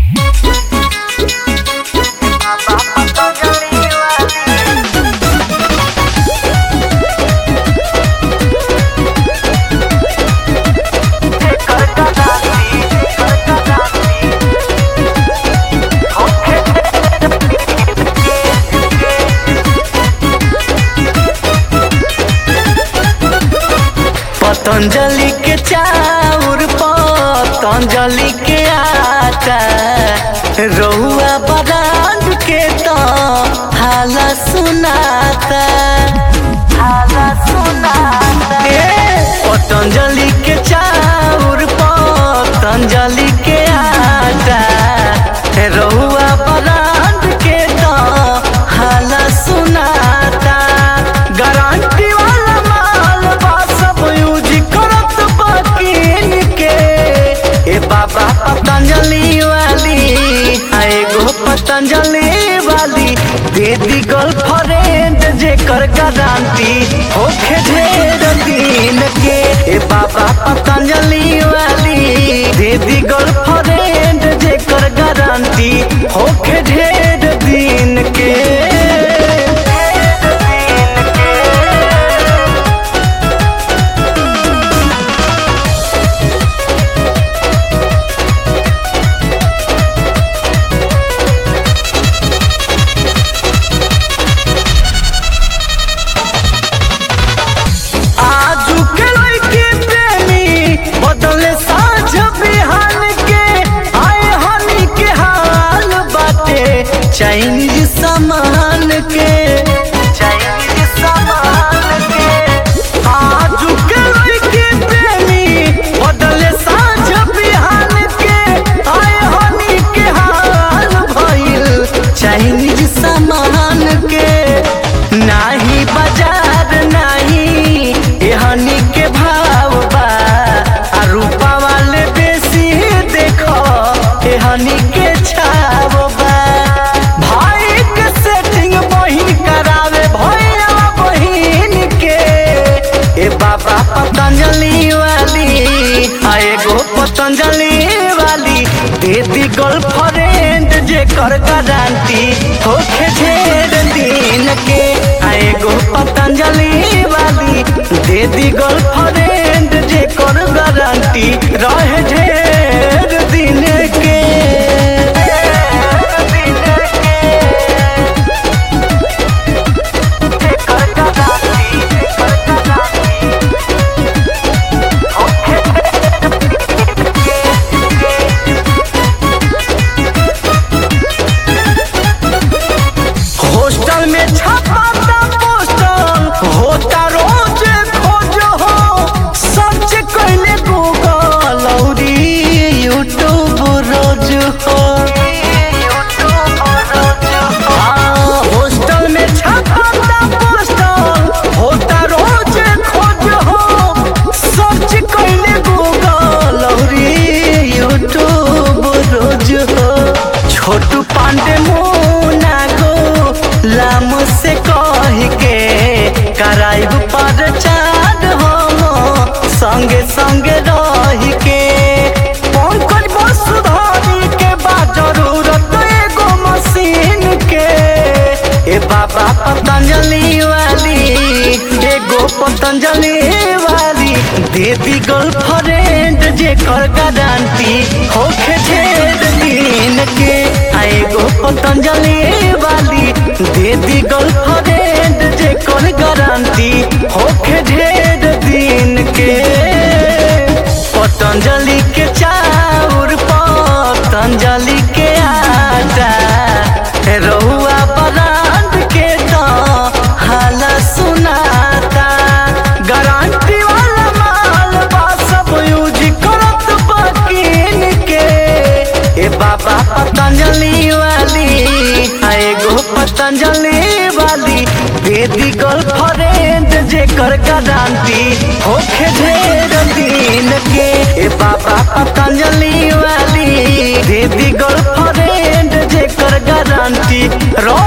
पतंजलि के चाउर पतंजलि के आटा रहुआ ब्रांड के तो हाला सुनाता हाला सुनाता ए पतंजलि के चाउर पतंजलि के आटा रहुआ ब्रांड के तो हाला सुनाता गारंटी वाला माल बा सब यूज करत बकीन के ए बाबा पतंजलि वाली आ एगो पतंजलि वाली दे दी गर्लफ्रेंड जेकर गारंटी होखे ढेर दिन के ए बाबा पतंजलि वाली दे दी गर्लफ्रेंड जेकर गारंटी होखे ढेर दिन के आजू के लड़के प्रेमी बदले साँझ बिहान के आए हनी के हाल बाटे चाइनीज सामान के चाइनीज सामान के आजू के लड़के प्रेमी बदले साँझ बिहान के आए हनी के हाल भइल चाइनीज सामान के नाही बाजार नाही एहनी के भाव बा आ रूपा वाले बेसी देखो एहनी के छाव बा भाई के सेटिंग बहिन करावे भैया बहिन के ए बाबा पतंजलि वाली आ एगो पतंजलि वाली दे दी गर्लफ्रेंड जेकर गारंटी होखे ढेर दिन के आ एगो पतंजलि वाली दे दी गर्लफ्रेंड जेकर गारंटी रहे ढेर दिन के हॉस्टल में छपाता पोस्टर होता रोज खोज हो सर्च कैले गूगल औरी यूट्यूब रोज हो हाँ, हॉस्टल में छपाता पोस्टर होता रोज खोज हो सर्च कैले गूगल औरी यूट्यूब रोज हो छोटू पांडे मुना गो लाम से कह के कराइब पर चार हम संगे संगे रह के पंकज वसुधारी के बा जरूरत एगो मशीन के ए बाबा पतंजलि वाली एगो पतंजलि वाली देवी गर्लफ्रेंड जेकर गारंटी होखे ढेर दिन के आ एगो पतंजलि वाली देवी गर्लफ्रेंड जेकर गारंटी होखे ढेर दिन के पतंजलि के चाउर पतंजलि के आटा रहुआ ब्रांड के तो हाला सुनाता गारंटी वाला माल बा सब यूज करत बकीन के ए बाबा पतंजलि वाली आ एगो पतंजलि वाली बेबी गर्लफ्रेंड जेकर गारंटी होखे ढेर दिन के ए बाबा पतंजलि वाली बेबी गर्लफ्रेंड जेकर गारंटी